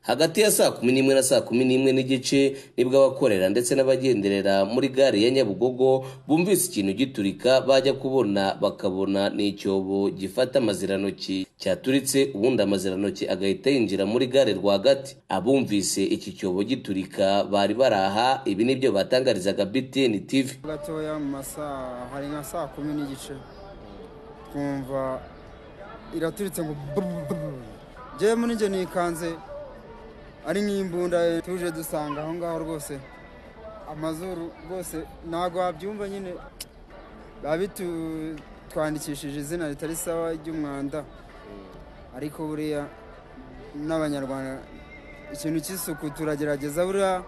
hagati ya saa kumi n'imwe na saa kumi n'imwe n'igice nibwo abakorera ndetse n'abagenderera muri gare ya Nyabugogo bumvise ikintu giturika bajya kubona bakabona ni icyobo gifata amazirantoki cyaturitse ubundi amazirantoki agahita yinjira muri gare rwagati abumvise iki cyobo giturika bari baraha ibi nibyo batangarizaga BTN TV gatoya mu masaha hari nka saa kumi n'igice twumva iraturitse ngo njyewe muri njye nikanze ari nk'imbunda tuje dusanga aho ngaho rwose amazuru rwose ntabwo wabyumva nyine biba bitwandikishije izina ritari sawa ry'umwanda ariko buriya n'abanyarwanda ikintu cy'isuku turagerageza buriya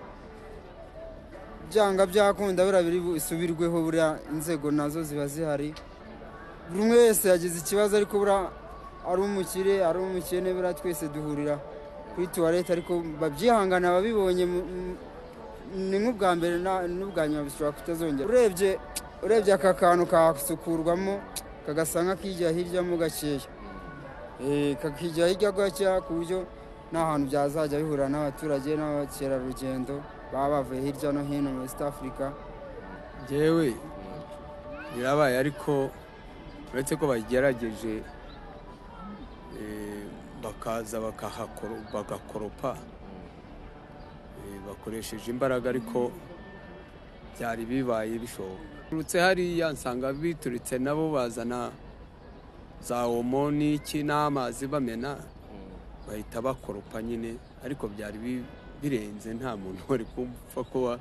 byanga byakunda buriya biri busubirweho buriya inzego nazo ziba zihari buri umwe wese yagize ikibazo ariko buriya ari umukire ari umukene buriya twese duhurira kuri tuwarete ariko babyihangana ababibonye ni nk'ubwa mbere na- n'ubwa nyuma bishobora kutazongera urebye urebye aka kantu kasukurwamo kagasa nk'akijya hiryamo gakeya Eh, kakijya hirya gakeya ku buryo nta hantu byazajya bihura n'abaturage n'abakerarugendo baba bavuye hirya no hino muri East Africa ngewe birabaye ariko uretse ko bagerageje eh, bakaza bakahakoro- bagakoropa eh, bakoresheje imbaraga ariko byari bibaye bishoboka turutse hariya nsanga biturutse nabo bazana za omo n'iki n'amazi bamena bahita bakoropa nyine ariko byari bi- birenze nta muntu wari kumva ko wa-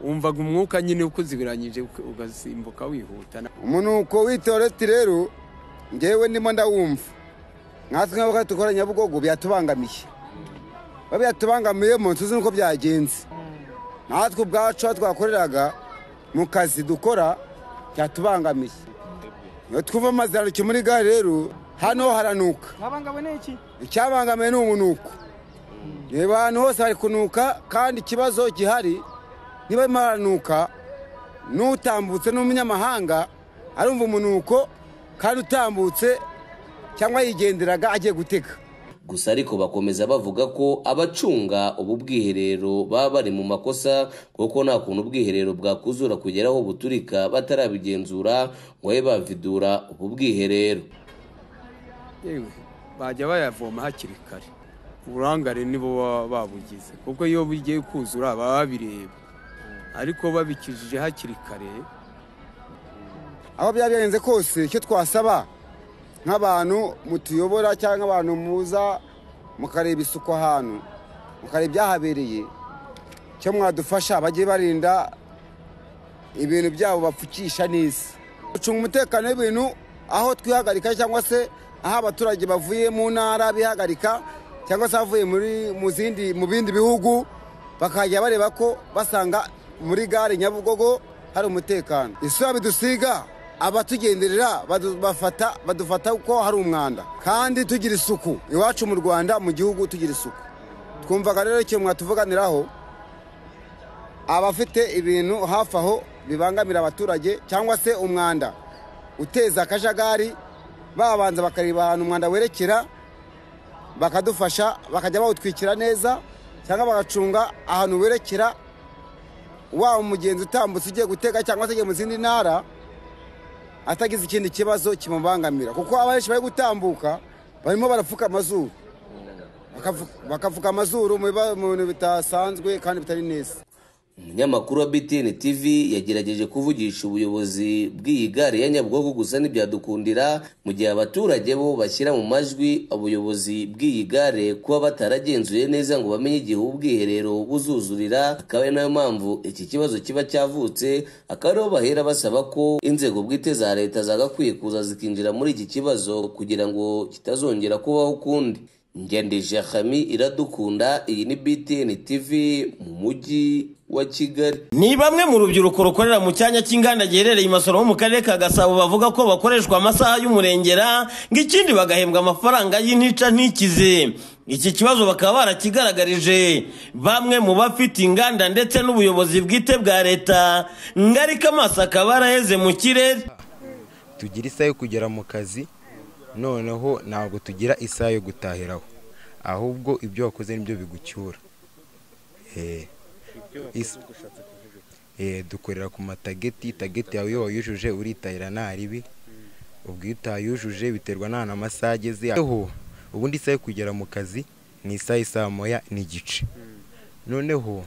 wumvaga umwuka nyine ukuzibiranyije uka- ugasimbuka wihuta na- umunuko w'itoreti rero ngewe ndimo ndawumva nkatwe nk'abakozi dukora nyabugogo byatubangamiye ba byatubangamiye mu nzu nuko byagenze natwe ubwacu aho twakoreraga mu kazi dukora byatubangamiye iyo twumva amazaruki muri gare rero hano haranuka icyabangamiye ni umunuko reba ahantu hose hari kunuka kandi ikibazo gihari niba arimo haranuka n'utambutse n'umunyamahanga arumva umunuko kandi utambutse cyangwa yigenderaga agiye gutega gusa ariko bakomeza bavuga ko abacunga ubu bwiherero baba bari mu makosa kuko nta kuntu ubwiherero bwakuzura kugera aho buturika batarabigenzura ngo babe bavidura ubu bwiherero yewe bajya bayavoma hakiri kare uburangare nibo baba babugize kuko iyo bigiye kuzura baba babireba ariko babikijije hakiri kare aho byaba byagenze kose icyo twasaba nk'abantu mutuyobora cyangwa abantu muza mukareba isuku ahantu mukareba ibyahabereye icyo mwadufasha bajye barinda ibintu byabo bapfukisha neza gucunga umutekano w'ibintu aho twihagarika cyangwa se aho abaturage bavuye mu ntara bihagarika cyangwa se abavuye muri mu zindi mu bindi bihugu bakajya bareba ko basanga muri gare nyabugogo hari umutekano isura bidusiga abatugenderera badu- bafata- badufata ko hari umwanda kandi tugira isuku iwacu mu rwanda mu gihugu tugira isuku twumvaga rero ikintu mwatuvuganiraho abafite ibintu hafi aho bibangamira abaturage cyangwa se umwanda uteza akajagari babanza bakareba ahantu umwanda werekera bakadufasha bakajya bawutwikira neza cyangwa bagacunga ahantu werekera waba umugenzi utambutse ugiye gutega cyangwa se ugiye mu zindi ntara atagize ikindi kibazo kimubangamira kuko abenshi bari gutambuka barimo barapfuka amazuru Bakavu- bakapfuka amazuru mu biba- mu bintu bitasanzwe kandi bitari neza umunyamakuru wa BTN TV yagerageje kuvugisha ubuyobozi bw'iyi gare ya Nyabugogo gusa ntibyadukundira mu gihe abaturage bo bashyira mu majwi ubuyobozi bw'iyi gare kuba bataragenzuye neza ngo bamenye igihe ubwiherero buzuzurira akaba ari nayo mpamvu iki kibazo kiba cyavutse akaba ariho bahera basaba ko inzego bwite za leta zagakwiye kuza zikinjira muri iki kibazo kugira ngo kitazongera kubaho ukundi ngendije Khami iradukunda iyi ni BTN TV mu mujyi wa Kigali Ni bamwe mu rubyiruko rukorera mu cyanya cy'inganda giherereye i Masoro ho mu karere ka Gasabo bavuga ko bakoreshwa amasaha y'umurengera ng'ikindi bagahembwa amafaranga y'intica ntikize. Iki kibazo bakaba barakigaragarije bamwe mu bafite inganda ndetse n'ubuyobozi bwite bwa leta ngarika amaso akaba araheze mu kirere. tugira isaha yo kugera mu kazi noneho ntabwo tugira isaha yo gutahiraho ahubwo ibyo wakoze nibyo bigucyura Eh, is- eh, dukorera ku matageti tageti yawe iyo wayujuje uritahira nta ribi ubwo iyo utayujuje biterwa n'ahantu amasaha ageze aho ubundi isaha yo kugera mu kazi ni isaha isaa moya n'igice noneho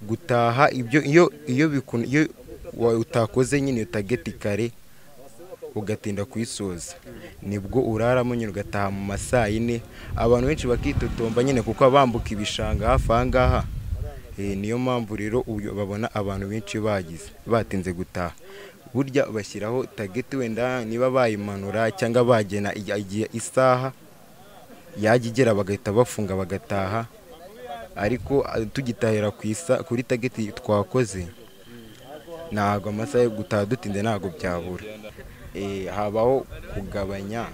gutaha ibyo iyo iyo bikun- iyo wa- utakoze nyine iyo tageti kare ugatinda kuyisoza nibwo uraramo nyine ugataha mu ma saa yine abantu benshi bakitotomba nyine kuko bambuka ibishanga hafi aha ngaha Eh, niyo mpamvu rero uyu- babona abantu benshi bagize batinze gutaha burya bashyiraho tageti wenda niba bayimanura cyangwa bagena igi- igi- isaha yajya igera bagahita bafunga bagataha ariko ah, tugitahira ku isa- kuri tageti twakoze ntabwo amasaha yo gutaha dutinze ntabwo byabura Eh, habaho kugabanya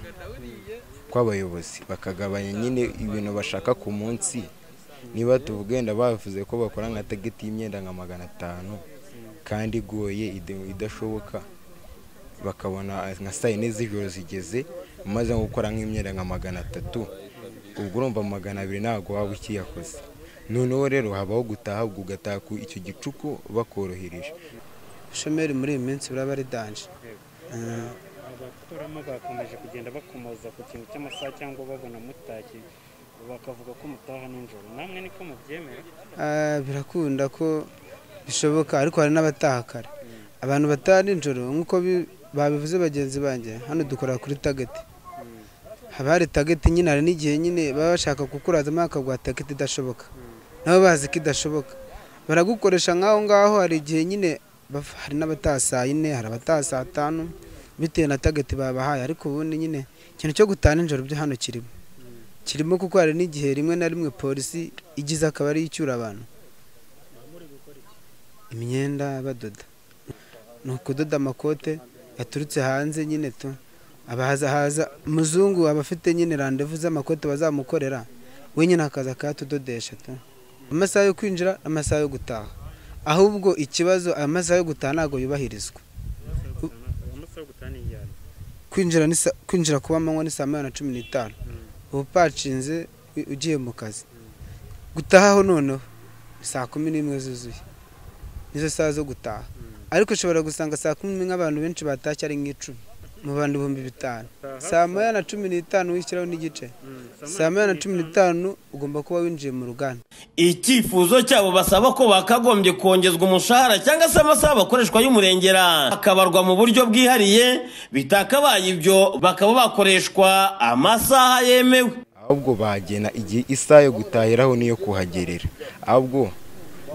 kw'abayobozi bakagabanya nyine ibintu bashaka ku munsi niba tuvuga wenda bavuze ko bakora nka tageti y'imyenda nka magana atanu kandi igoye ide- idashoboka bakabona nka saa yine z'ijoro zigeze umaze nko gukora nk'imyenda nka magana atatu ubwo urumva magana abiri ntabwo waba ukiyakoze noneho rero habaho gutaha ubwo ugataha ku icyo gicuku bakorohereje ubushomeri muri iyi minsi buraba ari danje Mm, abakuramo bakomeje kugenda bakomoza ku kintu cy'amasaha cyangwa babona mutaki bakavuga ko mutaha nijoro namwe niko mubyemera ah, birakunda ko bishoboka ariko hari n'abataha kare abantu bataha nijoro nk'uko bi- babivuze bagenzi banjye hano dukora kuri tageti haba hari tageti nyine hari n'igihe nyine baba bashaka kukurazamo bakaguha tageti idashoboka nabo bazi ko idashoboka baragukoresha nk'aho ngaho hari igihe nyine baf- hari n'abataha saa yine hari abataha saa tanu bitewe na tageti babahaye ariko ubundi nyine ikintu cyo gutaha nijoro byo hano kirimo kirimo kuko hari n'igihe rimwe na rimwe polisi igize akabari yicyura abantu imyenda badoda ni ukudoda amakote yaturutse hanze nyine tu abahaza haza umuzungu aba afite nyine randevu z'amakote bazamukorera we nyine akaza akayatudodesha tu amasaha yo kwinjira amasaha yo gutaha ahubwo ikibazo amasaha yo gutaha ntabwo yubahirizwa amasaha yo gutaha ni iyari kwinjira ni sa- kwinjira kuba amanywa ni saa moya na cumi n'itanu uba upacinze u- ugiye mu kazi gutahaho noneho ni saa kumi n'imwe zuzuye nizo saha zo gutaha ariko ushobora gusanga saa kumi n'imwe abantu benshi batashye ari nk'icumi mu bantu ibihumbi bitanu saa moya na cumi n'itanu wishyiraho n'igice saa moya na cumi n'itanu ugomba kuba winjiye mu ruganda icyifuzo cyabo basaba ko bakagombye kongezwa umushahara cyangwa se amasaha bakoreshwa y'umurengera akabarwa mu buryo bwihariye bitakabaye ibyo bakaba bakoreshwa amasaha yemewe ahubwo bagena igihe isaha yo gutahiraho n'iyo kuhagerera ahubwo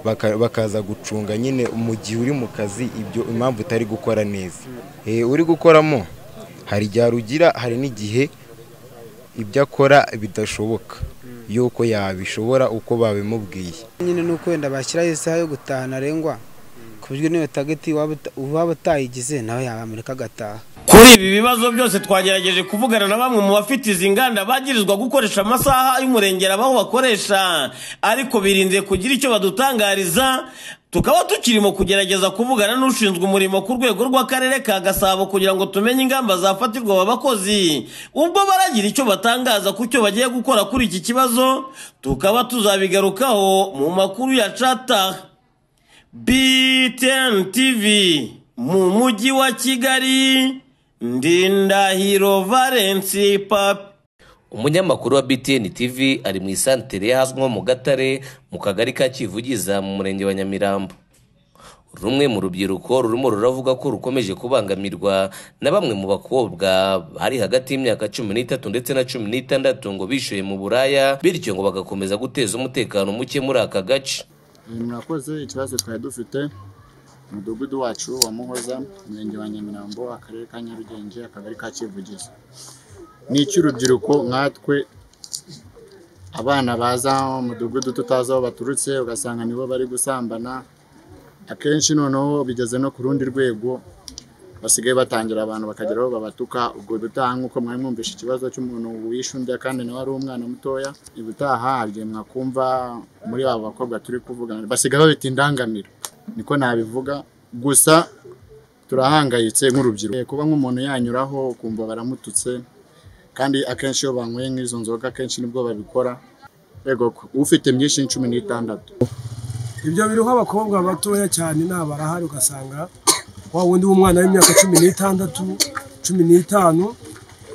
baka- bakaza gucunga nyine mu gihe uri mu kazi ibyo impamvu utari gukora neza Eh, uri gukoramo hari igihe arugira hari n'igihe ibyo akora bidashoboka yuko yabishobora uko babimubwiye nyine ni uko wenda bashyiraho isaha yo gutaha ntarengwa ku buryo n'iyo tageti waba uta- uwaba utayigize nawe yabamurika agataha kuri ibi bibazo byose twagerageje kuvugana na bamwe mu bafite izi nganda bagirizwa gukoresha amasaha y'umurengera aho bakoresha ariko birinze kugira icyo badutangariza tukaba tukirimo kugerageza kuvugana n'ushinzwe umurimo ku rwego rw'akarere ka gasabo kugira ngo tumenye ingamba zafatirwa aba bakozi ubwo baragira icyo batangaza ku cyo bagiye gukora kuri iki kibazo tukaba tuzabigarukaho mu makuru ya cataha BTN TV mu mujyi wa Kigali Ndindahiro Valence Papi umunyamakuru wa btn tv ari mu isantere y'ahazwi nko mu gatare mu kagari ka kivugiza mu murenge wa nyamirambo rumwe mu rubyiruko rurimo ruravuga ko rukomeje kubangamirwa na bamwe mu bakobwa bari hagati y'imyaka cumi n'itatu ndetse na cumi n'itandatu ngo bishyuye mu buraya bityo ngo bagakomeza guteza umutekano muke muri aka gace murakoze ikibazo twari dufite umudugudu wacu wa muhoza umurenge wa nyamirambo akarere ka nyarugenge akagari ka kivugizo ni icy'urubyiruko nkatwe abana baza mu mudugudu tutazi aho baturutse ugasanga nibo bari gusambana akenshi noneho bigeze no ku rundi rwego basigaye batangira abantu bakagera aho babatuka ubwo dutaha nk'uko mwari mwumvishe ikibazo cy'umuntu wishe undi kandi nawe ari umwana mutoya ibutaha hari igihe mwakumva muri abo bakobwa turi kuvugana basigaye babita indangamiro niko nabivuga gusa turahangayitse nk'urubyiruko kuba nk'umuntu yanyuraho ukumva baramututse kandi akenshi iyo banyweye nk'izo nzoga akenshi nibwo babikora yego ko ufite myinshi ni cumi n'itandatu ibyo biriho abakobwa batoya cyane nta barahari ugasanga wa wundi w'umwana w'imyaka cumi n'itandatu cumi n'itanu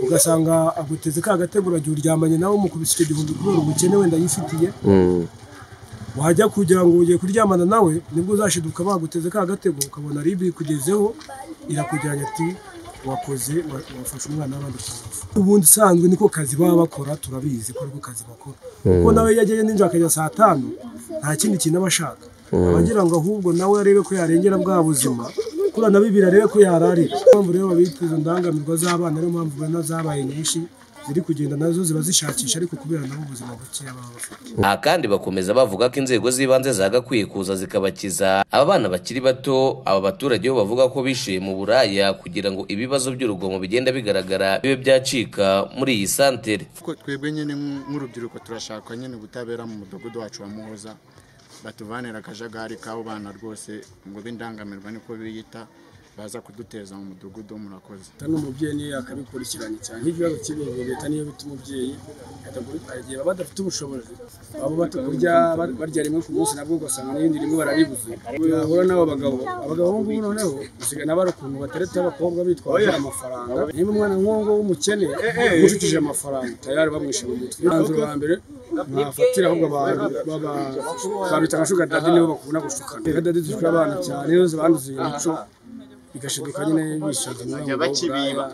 ugasanga aguteze ka gategura igihe uryamanye nawe umukubise icyo gihumbi kubera ubukene wenda yifitiye wajya kugira ngo ugiye kuryamana nawe nibwo uzashiduka baguteze ka gatego ukabona ribi ikugezeho irakujyanye ati wakoze wa- wafashe umwana w'abandi ku ubundi usanzwe niko kazi baba bakora turabizi ko ariko kazi bakora kuko nawe iyo agiye ninjoro akajya saa tanu nta kindi kintu aba ashaka aba agira ngo ahubwo nawe arebe ko yarengera bwa buzima kuriya na bibiri arebe ko yararira niyo mpamvu rero babita izo ndangamirwa z'abana niyo mpamvu ubona zabaye nyinshi ziri kugenda nazo ziba zishakisha ariko kubera nabo ubuzima bukeya baba bafite aha kandi bakomeza bavuga ko inzego z'ibanze zagakwiye kuza zikabakiza aba bana bakiri bato aba baturage bo bavuga ko bishuye mu buraya kugira ngo ibibazo by'urugomo bigenda bigaragara bibe byacika muri iyi santere Ko twebwe nyine nk'u- nk'urubyiruko turashaka nyine ubutabera mu mudugudu wacu wa muhoza batuvanira akajagari k'abo bana rwose ngo b'indangamirwa niko biyita baza kuduteza mu mudugudu murakoze leta n'umubyeyi niyo yakabikurikiranye cyane nk'ikibazo cy'ibintu leta niyo bita umubyeyi akagura- igihe baba badafite ubushobozi baba bato kurya ba- barya rimwe ku munsi nabwo ugasanga n'ibindi rimwe barabibuze yahura n'abo bagabo abagabo bo ngubu noneho usigaye n'abari ukuntu bateretse abakobwa bitwaje amafaranga niba umwana nk'uwo w'umukene umucukije amafaranga tayari bamwishe mu mutwe umwanzuro wa mbere mwafatira ahubwo abantu baba- babita nka shuga dadi nibo bakunda gushukana reka dadi dushukira abana cyane iyo zibanduza iyo mico bigashidika nyine bishinja bajya bakibiba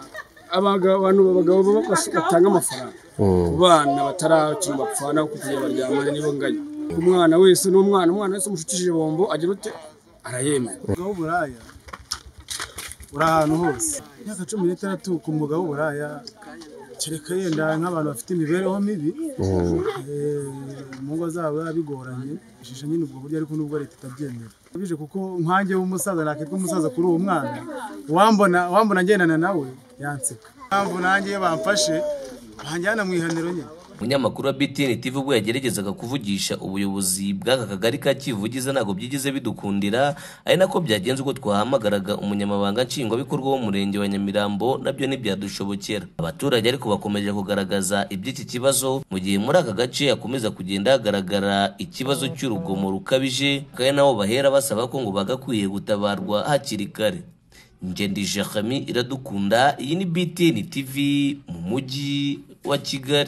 abagabo abantu abagabo baba bas- batanga amafaranga ku bana bataracumba gupfana kuko kugira baryamane nibo nganya umwana wese n'umwana umwana wese umushukishije bombo agira ute arayemera umwuga w'uburaya uri ahantu hose imyaka cumi n'itandatu ku mwuga w'uburaya kereka yenda nk'abantu bafite imibereho mibi eh, mu ngo zabo biba bigoranye ishije nyine ubwo buryo ariko nubwo leta itabyemera bije kuko nkanjye w'umusaza nakitwa umusaza kuri uwo mwana uwambona uwambona ngendana nawe yanseka impamvu nanjye iyo bamfashe banjyana mu ihaniro nyine umunyamakuru wa btn tv ubwo yageragezaga kuvugisha ubuyobozi bw'aka kagari ka kivugiza ntabwo byigize bidukundira ari nako byagenze ubwo twahamagaraga umunyamabanga nshingwabikorwa w'umurenge wa nyamirambo nabyo ntibyadushobokera abaturage ariko bakomeje kugaragaza iby'iki kibazo mu gihe muri aka gace hakomeza kugenda hagaragara ikibazo cy'urugomo rukabije kandi nabo bahera basaba ko ngo bagakwiye gutabarwa hakiri kare ngendije kami iradukunda iyi ni btn tv mu mujyi wa kigali